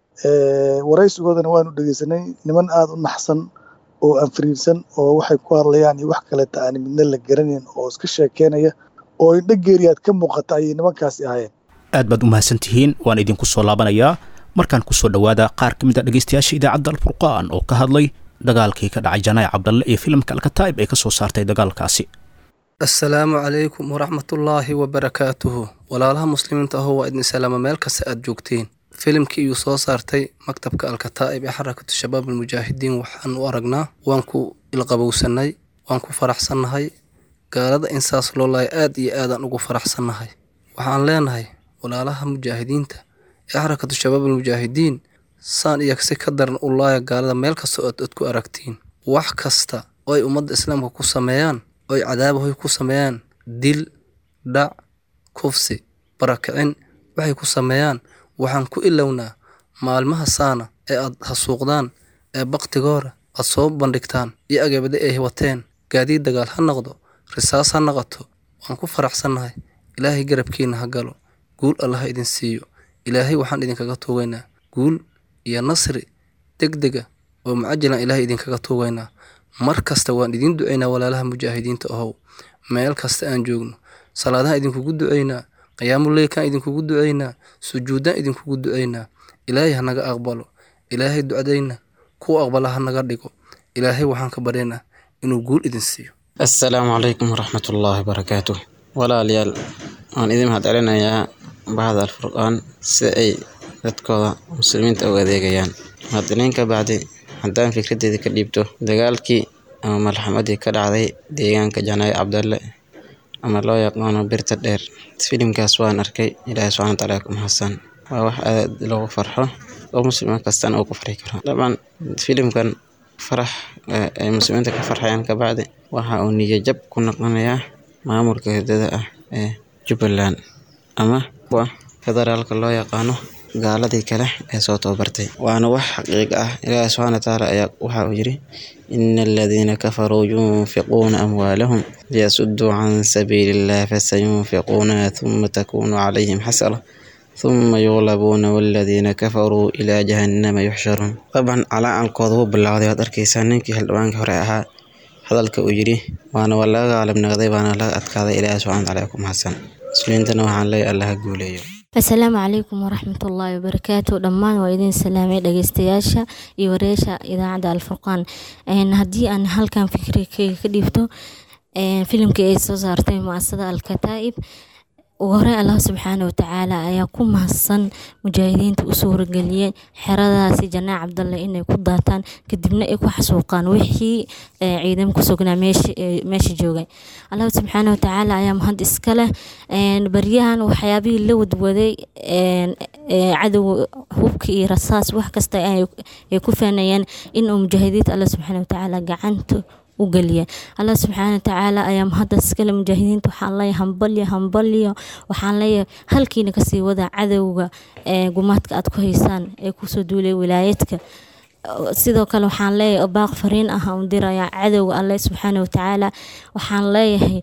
S3: waraysigoodana waanu dhegeysanay niman aada u naxsan oo aan fariirsan oo waxay ku hadlayaan iyo wax kaleeta aan midna la garanayn oo iska sheekeynaya oo indho geeriyaad ka muuqata ayay nimankaasi ahaayeen
S2: aad baad u mahadsan tihiin waan idinku soo laabanayaa markaan ku soo dhowaada qaar ka mid a dhegaystayaasha idaacadda alfurqaan oo ka hadlay dagaalkii ka dhacay janaac cabdalle iyo filimka alkataa'ib ay ka soo saartay dagaalkaasi
S9: assalaamu calaykum waraxmatullaahi wabarakaatuhu walaalaha muslimiinta ahoo waa idin salaama meel kasta aad joogtiin filimkii iyuu soo saartay maktabka alkataa'ib ee xarakatu shabaab almujaahidiin waxaan u aragnaa waan ku ilqabowsannay waan ku faraxsannahay gaalada in saas loo laaya aad iyo aadaan ugu faraxsannahay waxaan leenahay walaalaha mujaahidiinta ee xarakatu shabaab almujaahidiin saan iyo si ka daran u laaya gaalada meel kasta oo ad ku aragtiin wax kasta oo ay ummadda islaamka ku sameeyaan oo ay cadaabahoy ku sameeyaan dil dhac kufsi barakicin waxay ku sameeyaan waxaan ku ilownaa maalmaha saana ee aad hasuuqdaan ee baktigoora aad soo bandhigtaan iyo agabada ay wateen gaadiid dagaal ha noqdo risaas ha noqoto waan ku faraxsannahay ilaahay garabkiina ha galo guul allah idin siiyo ilaahay waxaan idinkaga tuugaynaa guul iyo nasri deg dega oo mucajilan ilaahay idinkaga tuugaynaa mar kasta waan idiin ducaynaa walaalaha mujaahidiinta ahow meel kasta aan joogno salaadahan idinkugu ducaynaa qiyaamuleylkaan idinkugu ducaynaa sujuuddaan idinkugu ducaynaa ilaahay ha naga aqbalo ilaahay ducadayna kuwa aqbala ha naga dhigo ilaahay waxaan ka baryaynaa inuu guul idin siiyo
S10: assalaamu calaykum waraxmatullaahi wabarakaatu walaalayaal waan idin mahad celinayaa bahda alfurqaan sida ay dadkooda muslimiinta u adeegayaan muwaadiniinka bacdi haddaan fikraddeeda ka dhiibto dagaalkii ama malxamadii ka dhacday deegaanka janaayo cabdalle ama loo yaqaano birta dheer filimkaas waan arkay ilaahay subxana wataala ku mahadsan waa wax aad loogu farxo oo muslima kastana uu ku farxi karo dabcan filimkan farax ay muslimiinta ka farxayaan kabacdi waxa uu niyajab ku noqonayaa maamulka hidada ah ee jubbaland ama kuwa federaalka loo yaqaano gaaladii kale ee soo tababartay waana wax xaqiiq ah ilaahi subxaana watacaala ayaa waxa uu yidhi ina aladiina kafaruu yunfiquuna amwaalahum liyasuduu can sabiili illah fasayunfiquunaha huma takunu calayhim xasra ثم يغلبون والذين كفروا إلى جهنم يحشرون طبعا على الكود هو بالله waad arkaysaa ninkii xildhibaanka hore ahaa hadalka uu yidhi waana waa laga gaalab naqday waana laga adkaaday ilaahi subxana watacaala ku mahadsan muslimiintana waxaan leeyahay allaha guuleeyo
S11: asalaamu calaykum waraxmatullaahi wabarakaatu dhammaan waa idin salaamay dhageystayaasha iyo wareesha idaacadda alfurqaan haddii aan halkan fikrikayga ka dhiibto filimkii ay soo saartay muasada alkataa'ib ugu horey allah subxaana watacaala ayaa ku mahadsan mujaahidiinta u suurageliyey xeradaasi janaac cabdalle inay ku daataan kadibna ay ku xasuuqaan wixii ciidamo ku sugnaa meesha joogay allah subxaana watacaala ayaa mahad iska leh baryahan waxyaabihii la wadwaday cadow hubka iyo rasaas wax kasta ay ku faanayeen inuu mujaahidiinta allah subxaana watacaala gacanta u geliya allah subxaana watacaala ayaa mahaddas kale mujaahidiinta waxaan leeyahay hambalyo hambalyo waxaan leeyahay halkiina kasii wada cadowga gumaadka aad ku haysaan ee kusoo duulay wilaayadka sidoo kale waxaan leeyahay baaq fariin ah u diraya cadowga alle subxaana watacaala waxaan leeyahay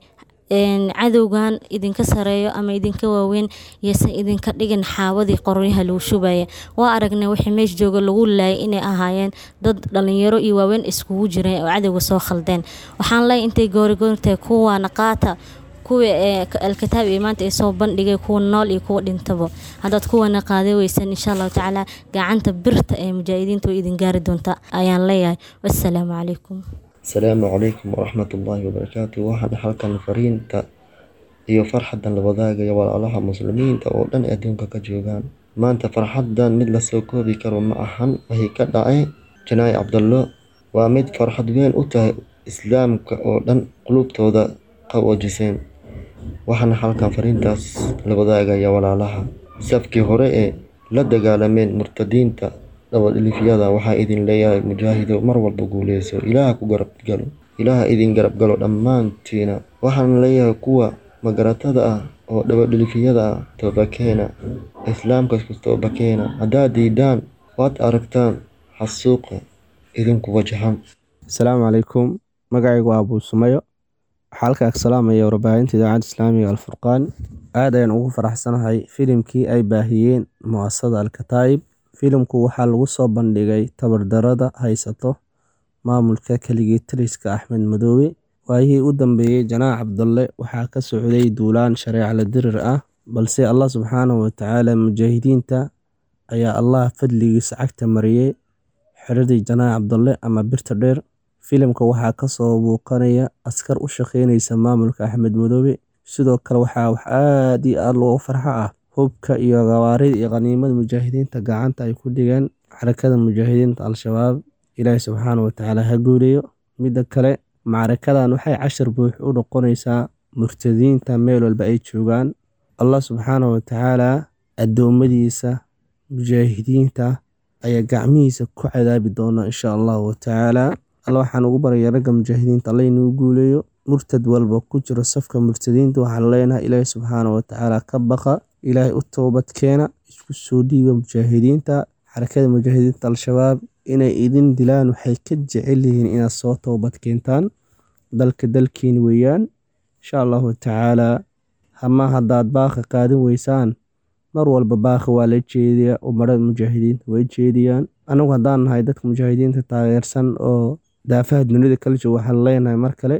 S11: cadowgan idinka sareeyo ama idinka waaweyn yeysan idinka dhigin xaawadii qoryaha lagu shubaya waa aragnay wixii meesha jooga lagu laayay inay ahaayeen dad dhalinyaro iyo waaweyn iskugu jireen oo cadowga soo khaldeen waxaan leeyahay intay goorigoortahay kuwaana qaata kuwa alkitaab iyo maanta ay soo bandhigay kuwa nool iyo kuwa dhintaba haddaad kuwana qaaday weysan insha allahu tacaala gacanta birta ee mujaahidiinta way idin gaari doontaa ayaan leeyahay wassalaamu calaykum
S12: asalaamu calaykum waraxmatullaahi wabarakaatu waxaan halkan fariinta iyo farxadan la wadaagaya walaalaha muslimiinta oo dhan adduunka ka joogaan maanta farxadan mid lasoo koobi karo ma ahan waxay ka dhacay janaayi cabdallo waa mid farxad weyn u tahay islaamka oo dhan qulubtooda qawoojiseen waxaana halkan fariintaas la wadaagaya walaalaha safkii hore ee la dagaalameen murtadiinta dabadhilifyada waxaa idin leeyahay mujaahido mar walba guuleyso ilaaha ku garabgalo ilaaha idin garabgalo dhammaantiina waxaan leeyahay kuwa magaratada ah oo dabadhilifyada ah toobakeena islaamka toobakeena haddaad diidaan waad aragtaan xasuuqa idinku wajahan
S13: asalaamu calaykum magacaygu waa abuu sumayo waxaa halkaa ka salaamaya warbaahinta idaacadda islaamiga alfurqaan aad ayaan ugu faraxsanahay filimkii ay baahiyeen mu'asada alkataa'ib filimku waxaa lagu soo bandhigay tabardarada haysato maamulka keligii taliska axmed madoobe waayihii u dambeeyey janaax cabdalle waxaa ka socday duulaan shareeca la dirir ah balse allah subxaanahu watacaala mujaahidiinta ayaa allah fadligiisa cagta mariyey xiradii janaax cabdalle ama birta dheer filimka waxaa kasoo buuqanaya askar u shaqeyneysa maamulka axmed madoobe sidoo kale waxaa wax aad iyo aad loogu farxo ah hubka iyo gawaarida iyo khaniimada mujaahidiinta gacanta ay ku dhigeen xarakada mujaahidiinta al-shabaab ilaahi subxaana watacaala ha guuleeyo midda kale macrakadan waxay cashar buux u noqonaysaa murtadiinta meel walba ay joogaan allah subxaana watacaala addoommadiisa mujaahidiinta ayaa gacmihiisa ku cadaabi doona insha allahu watacaala alla waxaan ugu baraya ragga mujaahidiinta alla inuu guuleeyo murtad walba ku jiro safka murtadiinta waxaan leenahay ilaahi subxaana watacaala ka baqa ilaahay u toobad keena isku soo dhiiba mujaahidiinta xarakada mujaahidiinta al-shabaab inay idin dilaan waxay ka jecel yihiin inaad soo toobad keentaan dalka dalkiin weeyaan insha allahu tacaalaa hama haddaad baaqi qaadin weysaan mar walba baaqi waa la jeediyaa umarada mujaahidiinta way jeediyaan anagu haddaan nahay dadka mujaahidiinta taageersan oo daafaha dunida kala jooga waxaan leenahay mar kale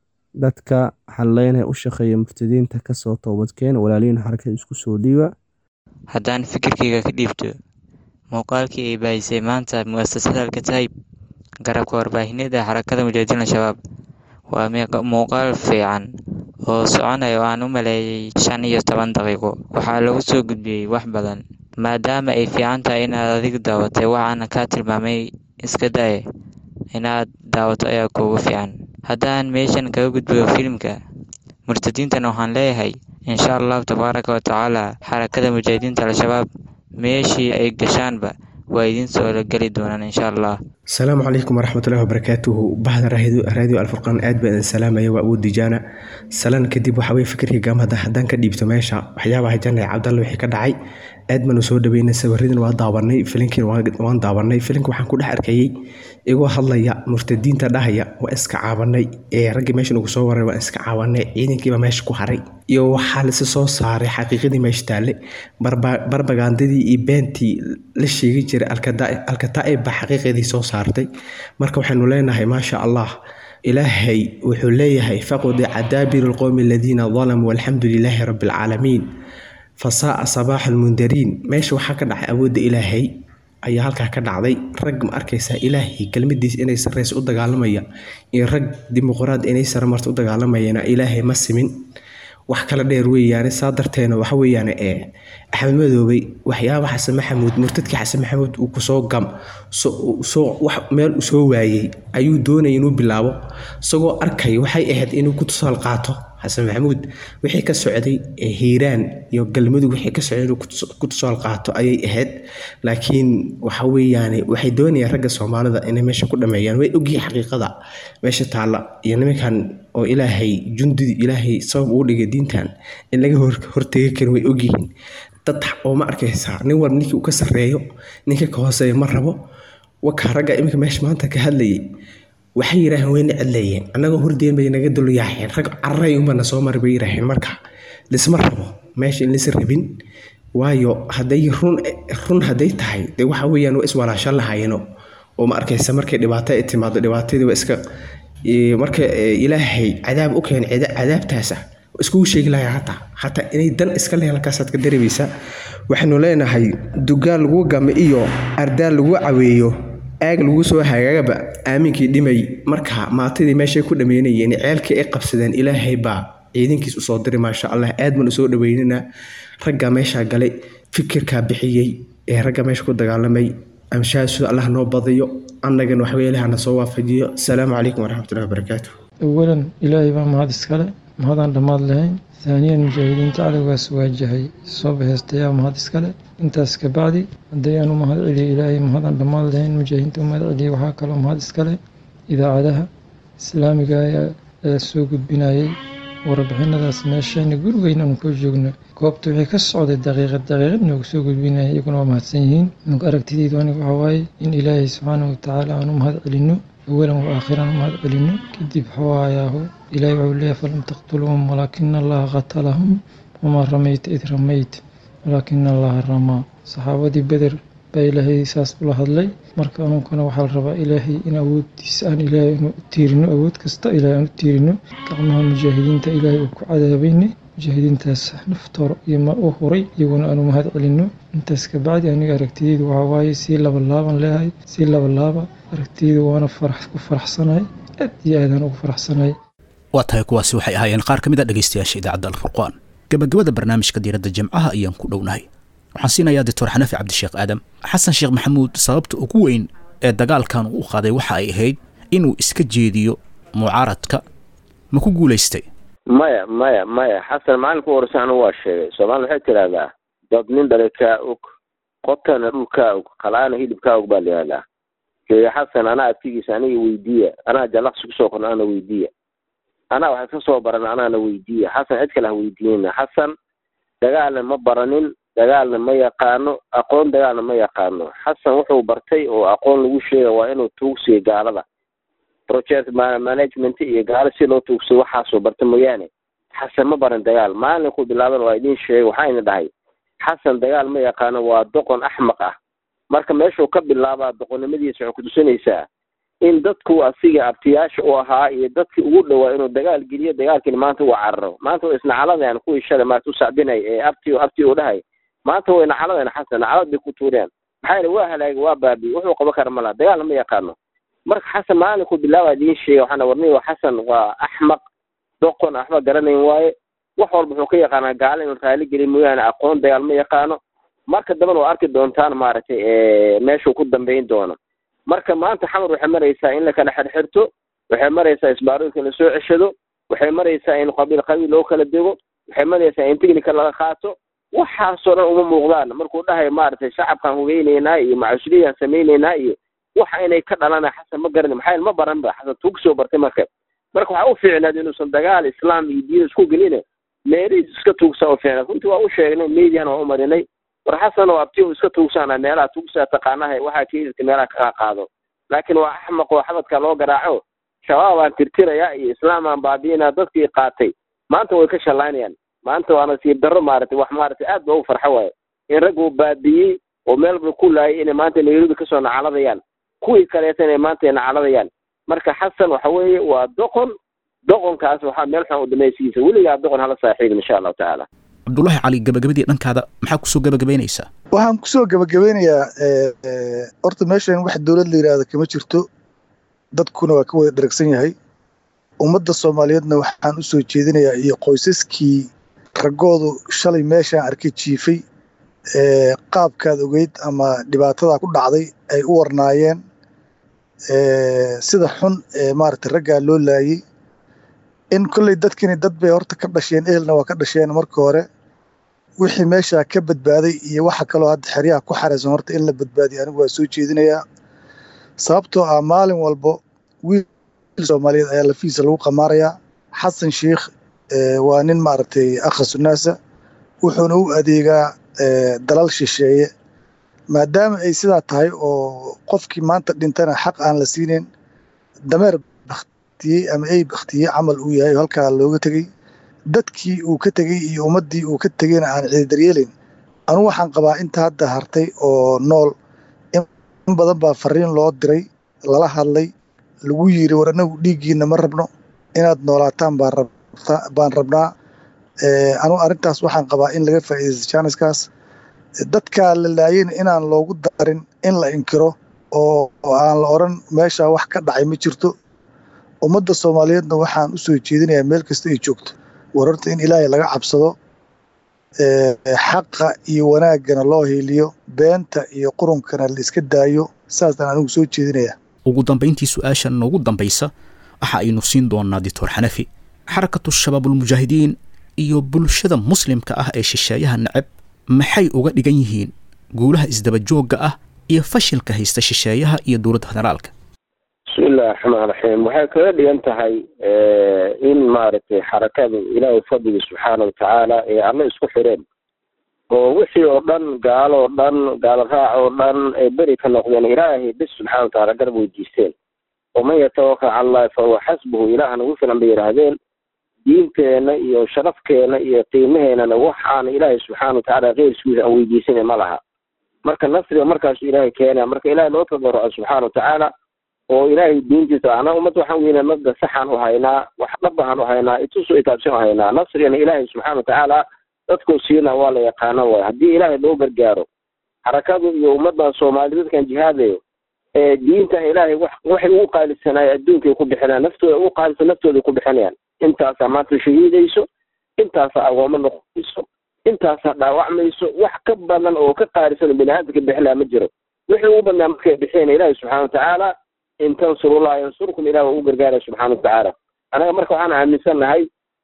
S13: dadka waxaan leenahay u shaqeeya murtadiinta kasoo toobadkeena walaaliyiin xarakada isku soo dhiiba
S14: haddaan fikirkayga ka dhiibto muuqaalkii ay baahisay maanta mu'asasada alkataayib garabka warbaahineeda xarakada mujaahidiin al-shabaab waa muuqaal fiican oo soconaya oo aan u maleeyay shan iyo toban daqiiqo waxaa lagu soo gudbiyey wax badan maadaama ay fiican tahay inaad adigu daawatay waxaana kaa tilmaamay iska daye inaad daawato ayaa kuugu fiican haddaan meeshan kaga gudbiyo filimka murtadiintana waxaan leeyahay insha allahu tabaaraka wa tacaala xarakada mujaahidiinta al-shabaab meeshii ay gashaanba waa idiin soo geli doonaan insha allah
S15: asalaamu calaykum waraxmatullahi wabarakaatuhu bahda raadiyo alfurqaan aad baan idin salaamaya waa awood dijaana salan kadib waxa weye fikirkii gaamada haddaan ka dhiibto meesha waxyaabaha janay cabdalle wixii ka dhacay aad baanu soo dhaweynay sawiradan waa daawanay filinkiina waan daawanay filinka waxaan ku dhex arkayay igoo hadlaya murtadiinta dhahaya waa iska caabanay ee raggii meesha nagu soo waray waan iska caabanay ciidankiiba meesha ku haray iyo waxaa lasi soo saaray xaqiiqadii meesha taalle barbagandadii iyo beentii la sheegi jiray alkataa'ib baa xaqiiqadii soo saartay marka waxaynu leenahay maasha allah ilaahay wuxuu leeyahay faqudi cadaabiru lqowmi aladiina dalamuu alxamdu lilaahi rabbi alcaalamiin fasaaa sabaax almundariin meesha waxaa ka dhacay awoodda ilaahay ayaa halkaa ka dhacday rag ma arkaysaa ilaahay kelmadiisa inay sarreys u dagaalamaya iyo rag dimuqraad inay saramarta u dagaalamayana ilaahay ma simin wax kala dheer weeyaane saa darteena waxa weeyaane ee axmed madoobey waxyaaba xasan maxamuud murtadkii xasan maxamuud uu kusoo gam soo wax meel uu soo waayey ayuu doonaya inuu bilaabo isagoo arkay waxay ahayd inuu ku tusaal qaato xasan maxamuud wixii ka socday hiiraan iyo galmudug wixii ka socday inuu ku tusaal qaato ayay ahayd laakiin waxa weeyaane waxay doonayaan ragga soomaalida inay meesha ku dhameeyaan way ogyihiin xaqiiqada meesha taalla iyo nimankan oo ilaahay jundidi ilaahay sabab uu dhigay diintan in laga hortegi karin way ogyihiin dad oo ma arkaysaa nin walba ninkii uu ka sarreeyo ninka ka hooseeya ma rabo wakaa ragga iminka meesha maanta ka hadlayay waxay yidhaaheen wayna cedleeyeen annagoo hordeen bay naga dulyaaheen rag cararay unbana soo mari bay yidhaaheen marka lisma rabo meesha in lisa rabin waayo hadday run run hadday tahay dee waxa weeyaan waa iswalaashan lahaayeno oo ma arkaysa markay dhibaato ay timaado dhibaatadii waa iska marka ilaahay cadaab u keen cadaabtaasa iskugu sheegi lahaa hataa hataa inay dan iska leh halkaasaad ka dareemaysaa waxaynu leenahay dugaal lagu game iyo ardaal lagu caweeyo aag lagu soo hagaagaba aaminkii dhimay marka maatadii meeshay ku dhameynayeen ceelkii ay qabsadeen ilaahay baa ciidankiis usoo diray maasha allah aad baan usoo dhaweynana raggaa meeshaa galay fikirkaa bixiyey ee ragga meesha ku dagaalamay amshaasooda allah noo badiyo annagana waxweelahana soo waafajiyo asalaamu calaykum waraxmatullahi wabarakaatu
S16: awalan ilaahay baa mahad iskale mahadaan dhammaad lahayn haaniyan mujaahidiinta cadowgaas waajahay soo baheystayaa mahad iskale intaas kabacdi hadday aan u mahad celiyo ilaahay mahadaan dhammaad lahayn mujaahidiinta u mahad celiya waxaa kaloo mahad iskale idaacadaha islaamiga ee soo gudbinayay warbixinadaas meeshayna gurigeyna aanu ka joogno goobta wixii ka socday daqiiqad daqiiqad noogu soo gudbinaya iyaguna waa mahadsan yihiin nug aragtideydu aniga waxaa waaye in ilaahay subxaanahu watacaala aan u mahad celinno awalan wa aakhiran u mahad celinno kadib xawaayahu ilaahay wuxuu leeyahay falam taqtuluuhum walaakina allaha qatalahum wamaa ramayta id ramayt walaakina allaha ramaa saxaabadii beder baa ilaahay saas ula hadlay marka anunkana waxaa la rabaa ilaahay in awooddiisa aan ilaahay anu u tiirino awood kasta ilaahay aan u tiirino gacmaha mujaahidiinta ilaahay uu ku cadaabayne mujaahidiintaas naftoor iyo ma u huray iyaguna aanu mahad celinno intaas kabacdi aniga aragtiyeydu waxaa waaye sii labalaaban leehay sii labalaaba aragtiyeydu waana farax ku faraxsanahay aad iyo aadaan ugu faraxsanahay
S2: waa tahay kuwaasi waxay ahaayeen qaar ka mid a dhegaystayaasha idaacadda alfurqaan gabagabada barnaamijka diiradda jimcaha ayaan ku dhownahay waxaan siinayaa doctor xanafi cabdisheekh aadam xasan sheekh maxamuud sababta ugu weyn ee dagaalkan uu u qaaday waxa ay ahayd inuu iska jeediyo mucaaradka ma ku guulaystay
S4: maya maya maya xasan maalinka horeysa anigu waa sheegay soomaalida waxay tidhaahdaa dad nin dhalay kaa og qotana dhul kaa og khalaana hilib kaa og baa la yihahdaa sheege xasan anaa abtigiisa aniga weydiiya anaa jalaqsi kusoo qorna ana weydiiya anaa waxay ka soo baran anaana weydiiya xasan cid kale ha weydiinina xasan dagaalna ma baranin dagaalna ma yaqaano aqoon dagaalna ma yaqaano xasan wuxuu bartay oo aqoon lagu sheega waa inuu tuugsiyo gaalada project management iyo gaalo si loo tuugsayo waxaasoo barta mooyaane xasan ma baran dagaal maalinkuu bilaaban waa idin sheegay waxayna dhahay xasan dagaal ma yaqaano waa doqon axmaq ah marka meeshuu ka bilaabaa doqonnimadiisa waxay kutusinaysaa in dadku asiga abtiyaasha u ahaa iyo dadkii ugu dhowaa inuu dagaal geliyo dagaalkiina maanta uu cararo maanta way isnacaladan kuwii shalay maarta u sacbinay ee abti abti u dhahay maanta way nacaladan xasan nacalad bay ku tuureen maxaa yidhi waa halaagay waa baabi wuxuu qaban kara malaha dagaalna ma yaqaano marka xasan maalinkuu bilaaba idiin sheegay waxaana warniyo xasan waa axmaq doqon axmaq garanayn waaye wax walba wuxuu ka yaqaanaa gaalo inuu raali geliy mooyaane aqoon dagaal ma yaqaano marka dambana waa arki doontaan maaragtay meeshuu ku dambayn doono marka maanta xamar waxay maraysaa in la kala xirxirto waxay maraysaa isbaarooyinka in lasoo ceshado waxay maraysaa in qabiil qabiil loo kala dego waxay maraysaa in technica laga qaato waxaasoo dhan uma muuqdaan markuu dhahayo maaragtay shacabkaan hugeynaynaa iyo macusliyaan samaynaynaa iyo waxa inay ka dhalana xasan ma garani maxaa ma baran ba xasan tuug soo bartay marka marka waxaa u fiicnaad inuusan dagaal islaam iyo diin isku gelin meerihiis iska tuugsaa u fiicnaad runtii waa u sheegnay mediana waa u marinay war xasan oo abtiyo iska tuugsaana meelaha tuugsaa taqaanaha waxaa keedidka meelaha kaga qaado laakiin waa axmaq oo xabadka loo garaaco shabaabaan tirtirayaa iyo islaamaan baabi'inaa dadkii qaatay maanta way ka shallaynayaan maanta waa nasiib darro maaragtay wax maaragtay aad ba ugu farxo waayo in rag uu baabi'iyey oo meelba ku laayay inay maanta nairobi kasoo nacaladayaan kuwii kaleeta inay maanta nacaladayaan marka xasan waxa weeye waa doqon doqonkaas waxaa meel xun u damaysiisa weligaa doqon hala saaxiibin insha allahu tacaala
S2: cabdulaahi cali gabagabadii dhankaada maxaa kusoo gabagabaynaysaa
S3: waxaan kusoo gabagabeynayaa horta meeshan wax dowlad la yidhaahda kama jirto dadkuna waa ka wada dheragsan yahay ummadda soomaaliyeedna waxaan usoo jeedinayaa iyo qoysaskii raggoodu shalay meeshaan arkay jiifay qaabkaad ogeyd ama dhibaatadaa ku dhacday ay u warnaayeen sida xun ee maaragtay raggaa loo laayey in kolley dadkini dad bay horta ka dhasheen ehelna waa ka dhasheen marka hore wixii meeshaa ka badbaaday iyo waxa kaloo hadda xeryaha ku xaraysan horta in la badbaadiyo anigu waa soo jeedinayaa sababtoo ah maalin walbo wiil soomaaliyeed ayaa lafiisa lagu qamaarayaa xasan sheikh waa nin maaragtay akhasunaasa wuxuuna u adeegaa dalal shisheeye maadaama ay sidaa tahay oo qofkii maanta dhintana xaq aan la siinayn dameer baktiyey ama ey baktiyey camal uu yahay oo halkaa looga tegey dadkii uu ka tegey iyo ummaddii uu ka tegeyna aan ciidaryeelin anugu waxaan qabaa inta hadda hartay oo nool in badan baa fariin loo diray lala hadlay lagu yiri war anagu dhiiggiina ma rabno inaad noolaataan baan rabnaa anugu arrintaas waxaan qabaa in laga faa'iidaysto jaaniskaas dadkaa la laayeyna inaan loogu darin in la inkiro oo aan la odran meeshaa wax ka dhacay ma jirto ummadda soomaaliyeedna waxaan u soo jeedinayaa meel kasta ay joogto war horta in ilaahay laga cabsado xaqa iyo wanaaggana loo hiiliyo beenta iyo qurunkana la iska daayo saasaan anigu soo jeedinayaa
S2: ugu dambayntii su-aashan noogu dambaysa waxa aynu siin doonaa doctor xanafi xarakatu shabaabulmujaahidiin iyo bulshada muslimka ah ee shisheeyaha neceb maxay uga dhigan yihiin guulaha isdaba joogga ah iyo fashilka haysta shisheeyaha iyo dowladda federaalka
S4: bismillahi raxmaan raxiim waxay kaga dhigan tahay in maaragtay xarakadu ilaahay fadliga subxaana watacaala ee alle isku xireen oo wixii oo dhan gaalo oo dhan gaalo raac oo dhan ay beri ka noqdeen ilaahay bis subxana watacaala garab weydiisteen waman yatawakal cala allahi fahuwa xasbuhu ilaahna ugu filan bay yidhaahdeen diinteenna iyo sharafkeena iyo qiimaheennana waxaan ilaahay subxaana watacaala keyrkiisa aan weydiisanay ma laha marka nasriga markaasu ilaahay keenaya marka ilahay loo tadarruco subxaana watacaala oo ilaahay diintiisa ana ummad waxaan weynaa mabda saxaan u haynaa wax dhabahan u haynaa itusu itaabsan u haynaa nasrigana ilaahay subxaana watacaala dadkuu siina waa la yaqaano waay haddii ilaahay loo gargaaro xarakadu iyo ummaddan soomaali dadkan jihaadayo ee diinta ilaahay wax waxay ugu qaalisanaay adduunkay ku bixinayaan naftooda ugu qaalisan naftooday ku bixinayaan intaasaa maanta shahiidayso intaasaa agooma noqonayso intaasaa dhaawacmayso wax ka badan oo ka qaalisan oo bini aadamka bixinaya ma jiro wixii ugu badnaa markay bixiyeen ilaahay subxana watacaala in tansurullaha yansurkum ilah waa u gargaaraya subxana watacaala anaga marka waxaan aaminsannahay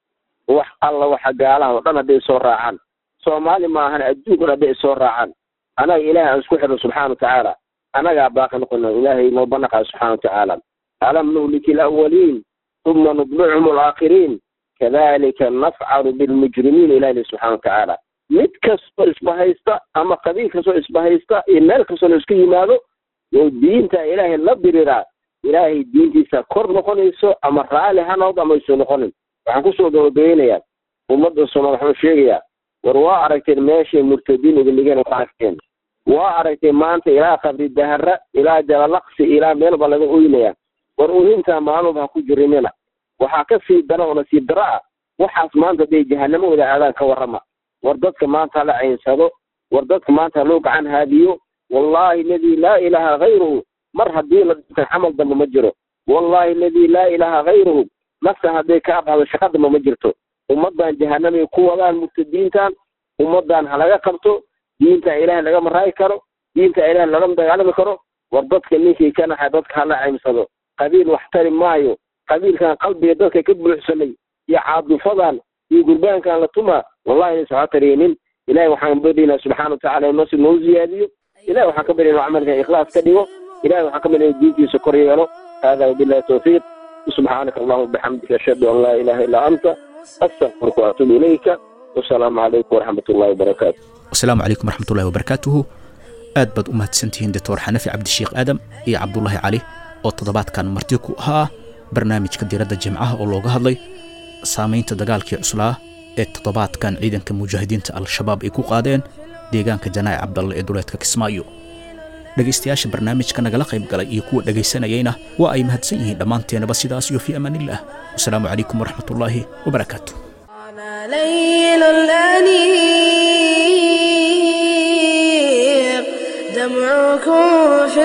S4: wax alla waxa gaalaha oo dhan hadday soo raacaan soomaali maahan adduunka dhan hadday soo raacaan anaga ilaahay aan isku xirno subxana watacaala anagaa baaqi noqono ilaahay noo banaqayo subxana watacaala alam nuhliki alawaliin uma nudbichum alaakhiriin kadalika nafcalu bilmujrimiin ilahi subxana watacaala mid kastoo isbahaysta ama qabiil kastoo isbahaysta iyo meel kastoo la isku yimaado oo diinta ilaahay la diriraa ilaahay diintiisa kor noqonayso ama raali ha noqdo ama ayso noqonin waxaan kusoo gabagabeynayaa ummadda soomaal waxaan sheegayaa war waa aragteen meeshay murtadiin idinligeen waa aragteen waa aragtay maanta ilaa qabri dahara ilaa jalalaqsi ilaa meelba laga oynaya war uhintaa maalmoba ha ku jirimina waxaa ka sii dara oo nasiib daro ah waxaas maanta hadday jahanamo wada aadaan ka warrama war dadka maanta hala caynsado war dadka maanta haloo gacan haadiyo wallahi aladii laa ilaaha hayruhu mar haddii la dhinta camal dambe ma jiro wallahi aladii laa ilaaha hayruhu naftan hadday ka aqaado shaqa dambe ma jirto ummaddan jahanamay ku wadaan murtadiintan ummaddan ha laga qabto diinta ilaahay lagama raayi karo diinta ilaahay lagama dagaalami karo war dadka ninkii ka naxay dadka hala caymsado qabiil wax tari maayo qabiilkan qalbiga dadka ka buuxsamay iyo caadufadan iyo gurbaankan la tumaa wallahi inaysan waxba taraynin ilahay waxaan baryaynaa subxaana watacaala inoo si noo ziyaadiyo ilahay waxaan ka baryaynaa camalkan ikhlaas ka dhigo ilahay waxaan ka baryaynaa diintiisa kor yeelo hada wabillahi tawfiiq subxaanaka allahuma bixamdika ashhadu an laa ilaha illaa anta astaqfiruka waatuubu ilayka wasalaamu calaykum waraxmat ullahi wabarakaatu
S2: wasalaamu calaykum waraxmatullahi wabarakaatuhu aad baad u mahadsantihiin doctor xanafi cabdisheekh aadam iyo cabdulaahi cali oo toddobaadkan marti ku ahaa barnaamijka diradda jimcaha oo looga hadlay saamaynta dagaalkii cuslaa ee toddobaadkan ciidanka mujaahidiinta al-shabaab ay ku qaadeen deegaanka janaac cabdalle ee duleedka kismaayo dhegaystayaasha barnaamijka nagala qayb galay iyo kuwa dhegaysanayayna waa ay mahadsan yihiin dhammaanteenaba sidaas iyo fii amaanillaah wasalaamu calaykum waraxmatullaahi wabarakaatu
S1: ليل الأنيق دمعكم في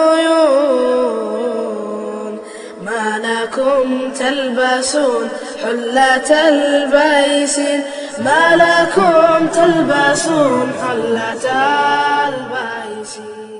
S1: العيون ما لكم تلبسون حلة البيس ما لكم تلبسون حلة البيس